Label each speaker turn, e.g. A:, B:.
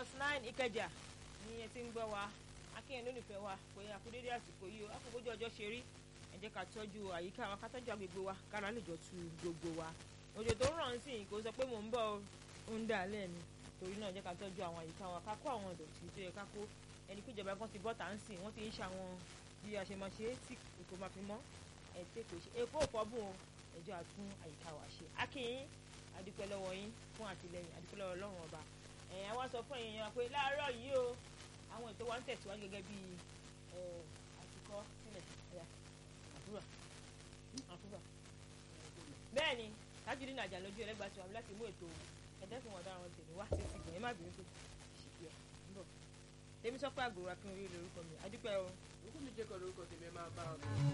A: dot nine ìkẹjà ni ẹ ti ń gbọ́ wa akínyẹn lónìfẹ́ wa pé àkúdédé àsìkò yìí o àkókòjọ ọjọ́ ṣe rí ẹ jẹ́ ká tọ́jú àyíká wa ká tọ́jú agbègbè wa kára lè jọ tu gbogbo wa òjò tó ń ràn sí kò sọ pé mò ń bọ̀ ó ń dà lẹ́ẹ̀ni torí náà jẹ́ ká tọ́jú àwọn àyíká wa ká kó àwọn ìdọ̀tí tó yẹ ká kó ẹni pé ìjọba kan ti bọ́ tà ń sìn wọ́n ti ń ṣàwọn bí a ṣe máa ṣe é tí èkó máa fi mọ́ ẹ̀tẹ́ kò ṣe èkó ò fọ́bùn o ẹjọ́ àtún àyíká wa ṣe akínyín adúpẹ́ lọ́wọ́ yín fún àtìlẹyìn adúpẹ́ lọ́wọ́ ọlọ́run ọba ẹ̀yìn àwa sọ fún èèyàn pé láàárọ̀ yìí o àwọn ètò wa ń tẹ̀síwájú gẹ́gẹ́ bí àtikọ́ sílẹ̀ ẹ̀yà àdúrà àdúrà bẹ́ẹ̀ ni tájúdí nàjà lójú ẹlẹ́gbàá tí wà láti mú ètò ẹ̀dẹ́sùn wọn dára wọn tèmi wá sí ti gbìyànjú má bínú pé ṣìkì ẹ̀ ń bọ̀ tèmi sọ pé àgùrò akínrin lórúkọ mi adúpẹ́ o.
B: òkú mi jẹ́ kọ́ lórúkọ tèmi ẹ máa bá a bọ̀.